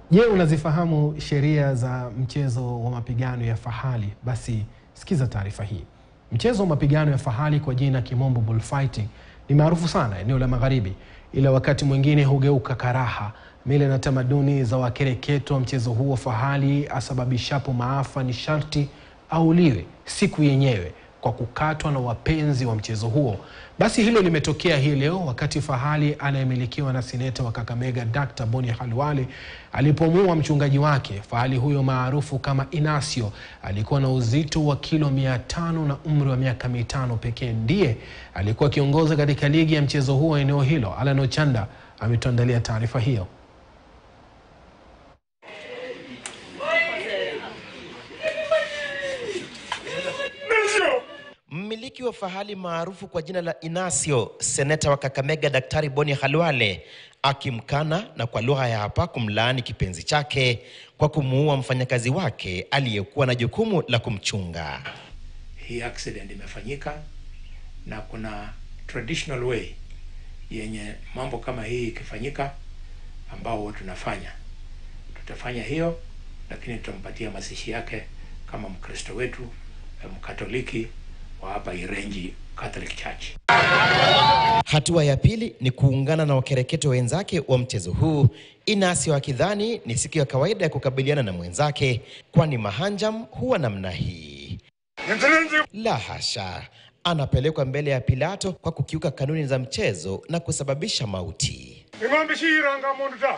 Je, unazifahamu sheria za mchezo wa mapigano ya fahali? Basi sikiza taarifa hii. Mchezo wa mapigano ya fahali kwa jina kimombo bullfighting ni maarufu sana eneo la magharibi, ila wakati mwingine hugeuka karaha. Mila na tamaduni za wakereketo wa mchezo huo fahali asababishapo maafa ni sharti auliwe siku yenyewe kwa kukatwa na wapenzi wa mchezo huo. Basi hilo limetokea hii leo wakati fahali anayemilikiwa na seneta wa Kakamega Dr. Boni Khalwale alipomuua mchungaji wake. Fahali huyo maarufu kama Inasio alikuwa na uzito wa kilo mia tano na umri wa miaka mitano pekee. Ndiye alikuwa akiongoza katika ligi ya mchezo huo eneo hilo. Alan Ochanda ametuandalia taarifa hiyo. Mmiliki wa fahali maarufu kwa jina la Inasio, seneta wa Kakamega Daktari Boni Khalwale akimkana na kwa lugha ya hapa kumlaani kipenzi chake kwa kumuua mfanyakazi wake aliyekuwa na jukumu la kumchunga. Hii accident imefanyika na kuna traditional way yenye mambo kama hii ikifanyika, ambao tunafanya tutafanya hiyo, lakini tutampatia mazishi yake kama Mkristo wetu Mkatoliki wa hapa Irenji Catholic Church. Hatua ya pili ni kuungana na wakereketo wenzake wa mchezo huu, Inasio akidhani ni siku ya kawaida ya kukabiliana na mwenzake, kwani mahanjam huwa namna hii. La hasha, anapelekwa mbele ya Pilato kwa kukiuka kanuni za mchezo na kusababisha mauti. ing'ombe shiyiranga mundu ta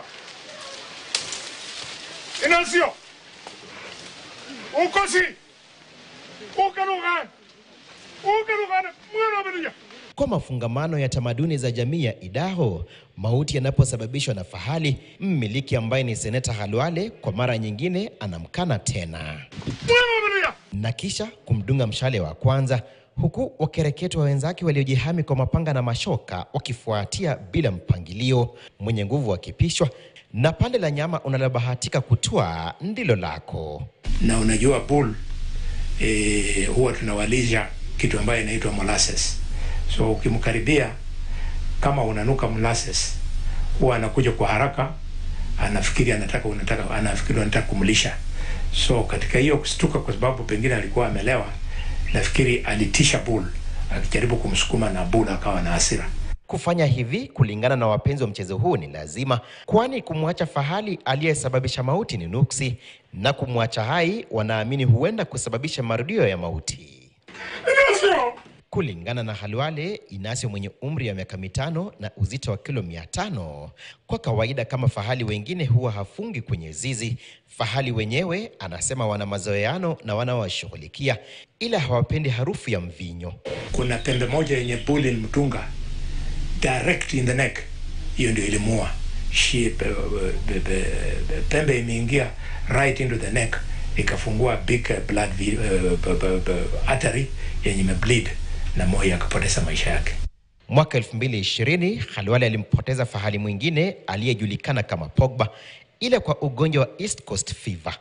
inasio ukosi ukanukana ukanukana mwana wabedija Kwa mafungamano ya tamaduni za jamii ya Idaho, mauti yanaposababishwa na fahali, mmiliki ambaye ni seneta Khalwale kwa mara nyingine anamkana tena mwana wabedija na kisha kumdunga mshale wa kwanza, huku wakereketwa wenzake waliojihami kwa mapanga na mashoka wakifuatia bila mpangilio, mwenye nguvu akipishwa na pande la nyama unalobahatika kutua ndilo lako. Na unajua bull eh, huwa tunawalisha kitu ambayo inaitwa molasses. So ukimkaribia kama unanuka molasses, huwa anakuja kwa haraka, anafikiri anataka unataka anafikiri unataka kumlisha. So katika hiyo kustuka, kwa sababu pengine alikuwa amelewa, nafikiri alitisha bull akijaribu kumsukuma, na bull akawa na hasira. Kufanya hivi kulingana na wapenzi wa mchezo huu ni lazima, kwani kumwacha fahali aliyesababisha mauti ni nuksi, na kumwacha hai wanaamini huenda kusababisha marudio ya mauti. inasio Kulingana na Khalwale, Inasio mwenye umri wa miaka mitano na uzito wa kilo mia tano kwa kawaida kama fahali wengine huwa hafungi kwenye zizi. Fahali wenyewe anasema wana mazoeano na wanaowashughulikia, ila hawapendi harufu ya mvinyo. Kuna pembe moja yenye bull mtunga direct in the neck, hiyo ndio ilimuua. Shi pe, pe, pe, pembe imeingia right into the neck ikafungua big uh, blood vi- uh, p- p- p- artery yenye imebleed na moyo akapoteza maisha yake. Mwaka 2020 Khalwale alimpoteza fahali mwingine aliyejulikana kama Pogba, ila kwa ugonjwa wa East Coast Fever.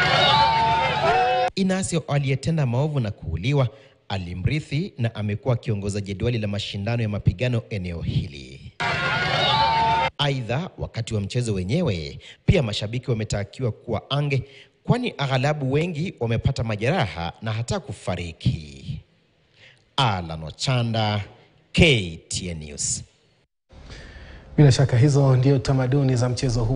Inasio aliyetenda maovu na kuuliwa alimrithi na amekuwa akiongoza jedwali la mashindano ya mapigano eneo hili. Aidha, wakati wa mchezo wenyewe pia mashabiki wametakiwa kuwa ange, kwani aghalabu wengi wamepata majeraha na hata kufariki. Alan Ochanda, KTN News. Bila shaka hizo ndio tamaduni za mchezo huu.